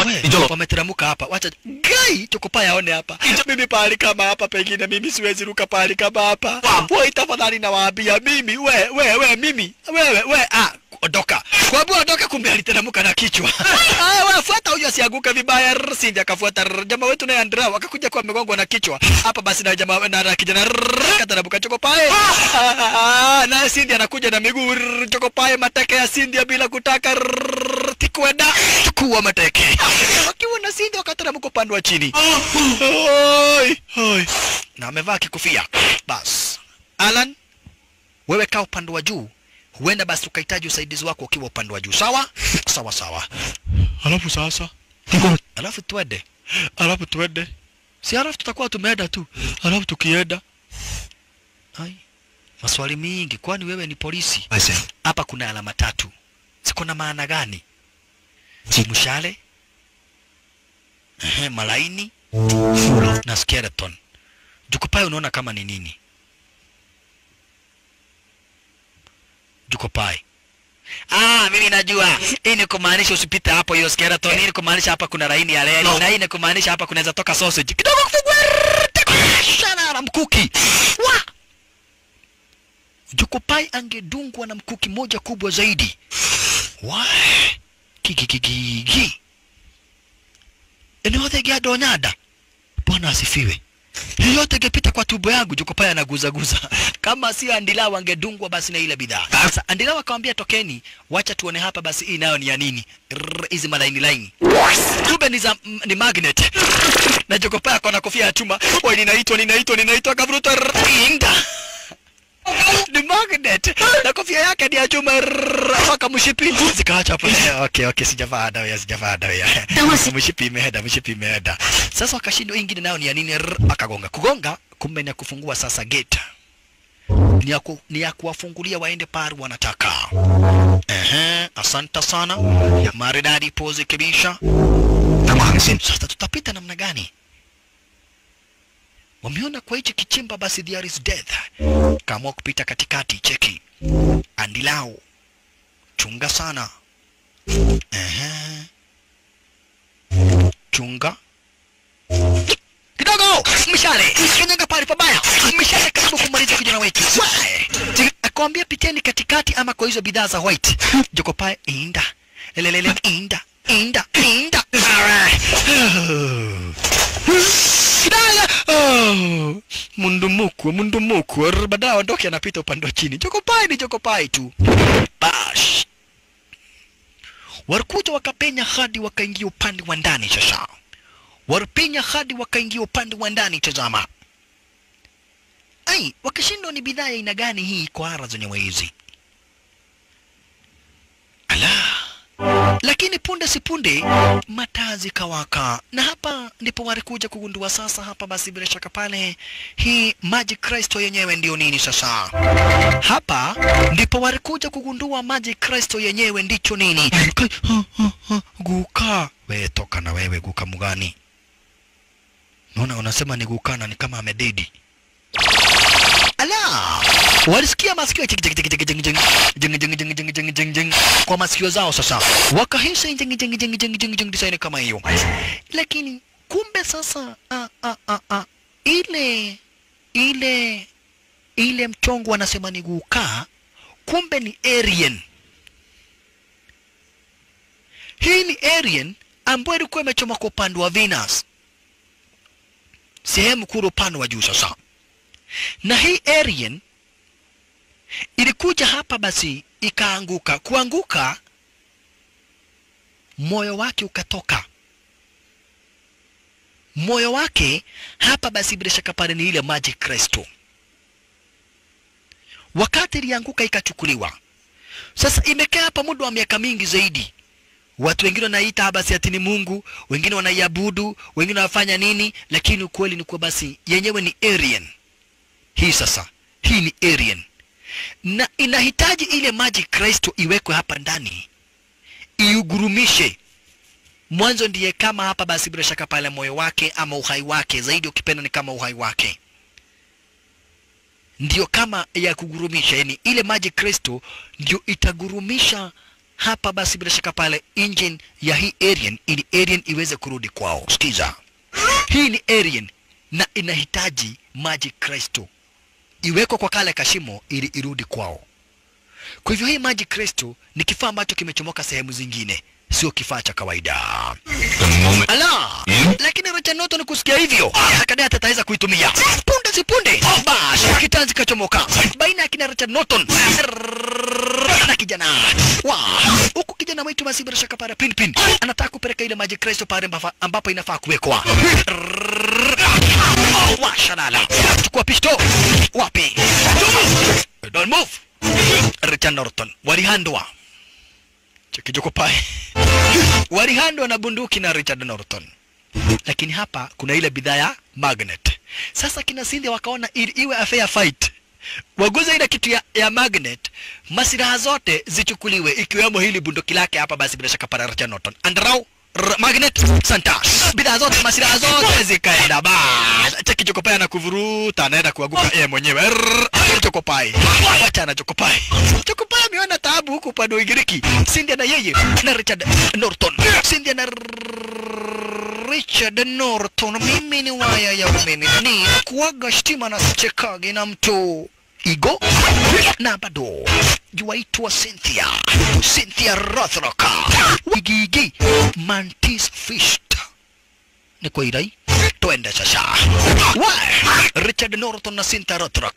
We, Njolo. wameteremka hapa wacha gai chokopa yaone hapa mimi pahali kama hapa pengine mimi siwezi ruka pahali kama hapa woi tafadhali nawaambia mimi we we we mimi wewe we ah ondoka kwambia ondoka kumbe aliteremka na kichwa ah wewe fuata huyo asianguke vibaya Rrr, Cindy akafuata Rrr, jamaa wetu naye Andrea akakuja kwa amegongwa na kichwa hapa basi na jamaa na na kijana Rrr, kateremka chokopae ah na Cindy anakuja na miguu Rrr, chokopae mateke ya Cindy bila kutaka Rrr, tikwenda chukua mateke wakiwa na Cindy wakateremka upande wa chini Oi, oi. na amevaa kikofia bas Alan wewe kaa upande wa juu huenda basi ukahitaji usaidizi wako ukiwa upande wa juu sawa sawa sawa alafu sasa alafu twende alafu twende si alafu tutakuwa tumeenda tu alafu tukienda ai maswali mingi kwani wewe ni polisi I see. hapa kuna alama tatu ziko na maana gani mshale Ehe, malaini na skeleton jukupai unaona kama ni nini jukupai Ah, mimi najua. Hii ni kumaanisha usipite hapo hiyo skeleton. Hii ni kumaanisha hapa kuna laini ya reli. No. Na hii ni kumaanisha hapa kunaweza toka sausage. Kidogo kufungua. Shana na mkuki. Wa! Jukupai angedungwa na mkuki moja kubwa zaidi. Wa! Kikikikiki. Eneo thegea donyada. Bwana asifiwe. Hii yote ingepita kwa tumbo yangu, Jokopaya anaguzaguza. Kama si Andila wangedungwa basi na ile bidhaa. Sasa Andila wakamwambia tokeni, wacha tuone hapa basi hii nayo ni ya nini. Rrr, Hizi malaini laini. Kumbe ni za m- ni magnet. Na Jokopaya akona kofia ya chuma. Oi, ninaitwa ninaitwa ninaitwa kavuruta. rrr, Inga. Ni magnet. Na kofia yake ni ya chuma. rrr, Mpaka mshipi. Zikaacha hapo. Eh, Okay, okay, sijavaa dawa ya sijavaa dawa ya. Mshipi imeenda, mshipi imeenda. Sasa wakashindwa hii ingine nayo ni ya nini? Rrr, Akagonga. Kugonga kumbe ni ya kufungua sasa gate. Ni ya, ku, ni ya kuwafungulia waende pale wanataka. Ehe, asante sana. Maridadi pose kabisa. Sasa tutapita namna gani? Wameona kwa hichi kichimba basi there is death. Kaamua kupita katikati, cheki. Andilao. Chunga sana. Ehe. Chunga. Kidogo! Mishale! Kanyaga pale pabaya! Mishale karibu kumaliza kijana wetu. Wae! Akwambia piteni katikati ama kwa hizo bidhaa za white. Jokopae inda. Lelelele inda. Inda. Inda. Alright. Kidaya! Oh, mundumuku, mundumuku. Rr, Baadaye aondoke anapita upande wa chini. Jokopai ni jokopai tu. Bash. Walikuja wakapenya hadi wakaingia upande wa ndani sasa. Walipenya hadi wakaingia upande wa ndani tazama. Ai, wakashindwa ni bidhaa ya aina gani hii kwa ara zenyewe hizi. Ala. Lakini punde si punde mataa zikawaka, na hapa ndipo walikuja kugundua sasa. Hapa basi bila shaka pale hii Magic Crystal yenyewe ndio nini sasa. Hapa ndipo walikuja kugundua Magic Crystal yenyewe ndicho nini. Kai, ha, ha, ha, Guka we toka na wewe guka mgani? Naona unasema ni guka na ni kama amededi. Ala! Walisikia masikio jing jing jing jing jing jing jing jing jing jing jing jing jing kwa masikio zao sasa. Wakahisi jing jing jing jing jing jing design kama hiyo. Lakini kumbe sasa a a a a ile ile ile mchongo wanasema ni guka, kumbe ni Aryan. Hii ni Aryan ambayo ilikuwa imechoma kwa upande wa Venus, sehemu kule upande wa juu sasa na hii Aryan ilikuja hapa basi ikaanguka. Kuanguka, moyo wake ukatoka. Moyo wake hapa basi bila shaka pale ni ile Magic Crystal. Wakati ilianguka ikachukuliwa, sasa imekaa hapa muda wa miaka mingi zaidi. Watu wengine wanaita basi ati ni Mungu, wengine wanaiabudu, wengine wanafanya nini, lakini ukweli ni kuwa basi yenyewe ni Aryan hii sasa hii ni Aryan na inahitaji ile Magic Crystal iwekwe hapa ndani iugurumishe mwanzo ndiye kama hapa basi bila shaka pale moyo wake ama uhai wake zaidi ukipenda ni kama uhai wake ndio kama ya kugurumisha yani ile Magic Crystal ndio itagurumisha hapa basi bila shaka pale engine ya hii alien ili alien iweze kurudi kwao. Sikiza, hii ni alien na inahitaji maji Kristo iwekwe kwa kale kashimo ili irudi kwao. Kwa hivyo hii maji Kristo ni kifaa ambacho kimechomoka sehemu zingine, sio kifaa cha kawaida. The moment Ala, lakini Richard Norton kusikia hivyo akadai ataweza kuitumia punde si punde, bash kitanzi kachomoka baina ya kina Richard Norton na kijana wa huku kijana wetu basi bila shaka pale Pinpin anataka kupeleka ile maji Kristo pale ambafa- ambapo inafaa kuwekwa. Washalala, chukua pisto wapi? Don't move. Richard Norton walihandwa chekijoko pale walihandwa na bunduki na Richard Norton, lakini hapa kuna ile bidhaa ya magnet. Sasa kina Cindy wakaona ili iwe a fair fight, waguze ile kitu ya, ya magnet, masilaha zote zichukuliwe, ikiwemo hili bunduki lake hapa. Basi bila shaka para Richard Norton andrau R- magnet santa bidhaa zote masilaha zote zikaenda bas cheki chokopai na kuvuruta anaenda kuanguka yeye mwenyewe Rrrr, chokopai wacha na chokopai chokopai ameona taabu huku upande wa Ugiriki Cindy na yeye na Richard Norton Cindy na Richard Norton mimi ni waya ya umeme ni kuaga shtima na sichekagi na mtu Igo na bado yuaitwa Cynthia Cynthia Rothrock Wigigi Mantis Fist ni kwa irai twende sasa wa Richard Norton na Cynthia Rothrock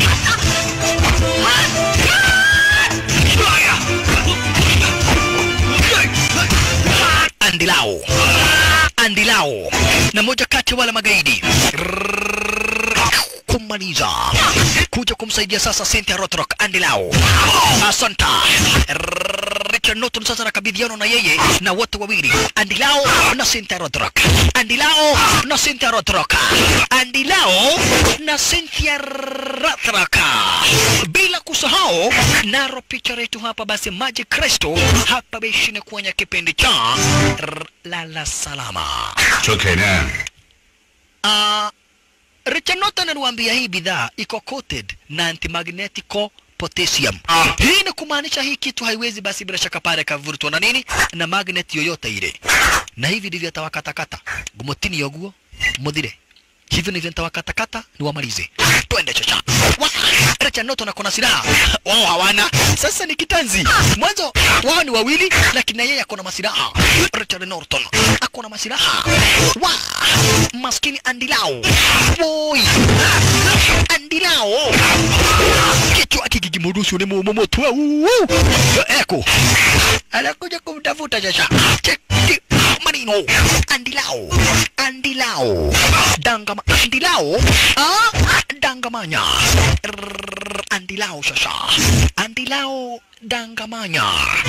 Andilao Andilao na moja kati ya wale magaidi kumaliza kuja kumsaidia sasa Cynthia Rothrock Andilao Asanta Richard Norton sasa nakabidhiana na yeye na wote wawili Andilao na Cynthia Rothrock Andilao na Cynthia Rothrock Andilao na Cynthia Rothrock bila kusahau naro picha yetu hapa basi Maji Kristo hapa beshine kwenye kipindi cha R- Lala Salama took it in. uh, Richard Norton aliwaambia hii bidhaa iko coated na antimagnetico potassium. Hii ni kumaanisha hii kitu haiwezi basi bila shaka pale kavurutwa na nini na magnet yoyote ile, na hivi ndivyo atawakatakata gumotini yoguo muthire hivyo ndivyo nitawakatakata niwamalize. Twende chocha. Wa, Richard Norton ako na silaha, wao hawana. Sasa ni kitanzi. Mwanzo wao ni wawili, lakini na yeye ako na masilaha. Richard Norton ako na masilaha. Wa, maskini Andilao. Boy. Andilao. Kichwa kikigimurusu ni mumomoto. Eko. Anakuja kumtafuta sasa. Cheki manino. Andilao. Andilao. Dangama. Andilao. Ah, dangamanya. Rrrr, Andilao sasa. Andilao dangamanya.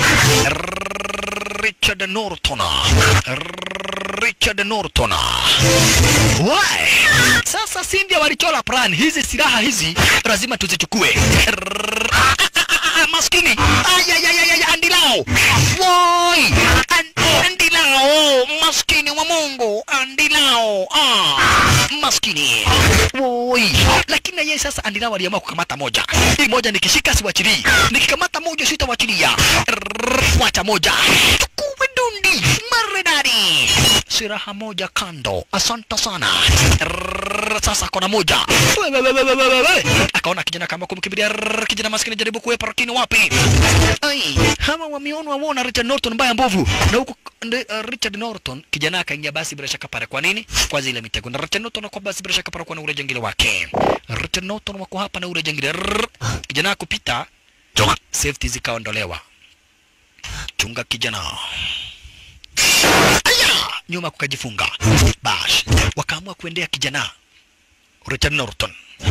Rrrr, Richard Norton. Rrrr, Richard Norton. Why? Sasa Cindy walichola plan hizi silaha hizi lazima tuzichukue. Rrrr, ah, ah, ah, ah, Maskini. Ayayayay, Andilao. Woi. An- Andilao. Maskini wa Mungu. Andilao. Ah. Maskini. Woi. Lakini na yeye sasa Andilao aliamua kukamata moja. Hii moja nikishika siwachilii. Nikikamata moja sitawachilia. Rrrr, Wacha moja. Chukue dundi. Maridadi. Silaha moja kando. Asante sana. Rrrr, Sasa kona moja. We, we, we, we, we, we, we. Akaona kijana kama kumkimbilia. Rrrr, Kijana maskini jaribu kuepa lakini wapi? Ai, hawa wameonwa wona Richard Norton mbaya mbovu. Na huku ndi- uh, Richard Norton kijana akaingia basi bila shaka pale. Kwa nini? Kwa zile mitego. Na Richard Norton kwa basi bila shaka pale kwa na ule jangili wake. Richard Norton wako hapa na ule jangili. Rrrr. Kijana kupita Took safety zikaondolewa. Chunga kijana. Aya! Nyuma kukajifunga. Bash. Wakaamua kuendea kijana. Richard Norton.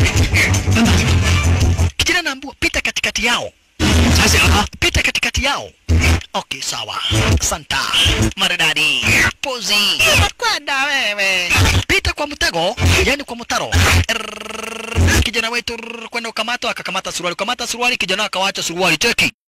Kijana naambua pita katikati yao. Sasa pita katikati yao. Okay, sawa. Santa. Maridadi. Pozi. Kwenda wewe. Pita kwa mtego, yani kwa mtaro. Errrr. Kijana wetu rrrr, kwenda ukamata akakamata suruali. Ukamata suruali kijana akawacha suruali cheki.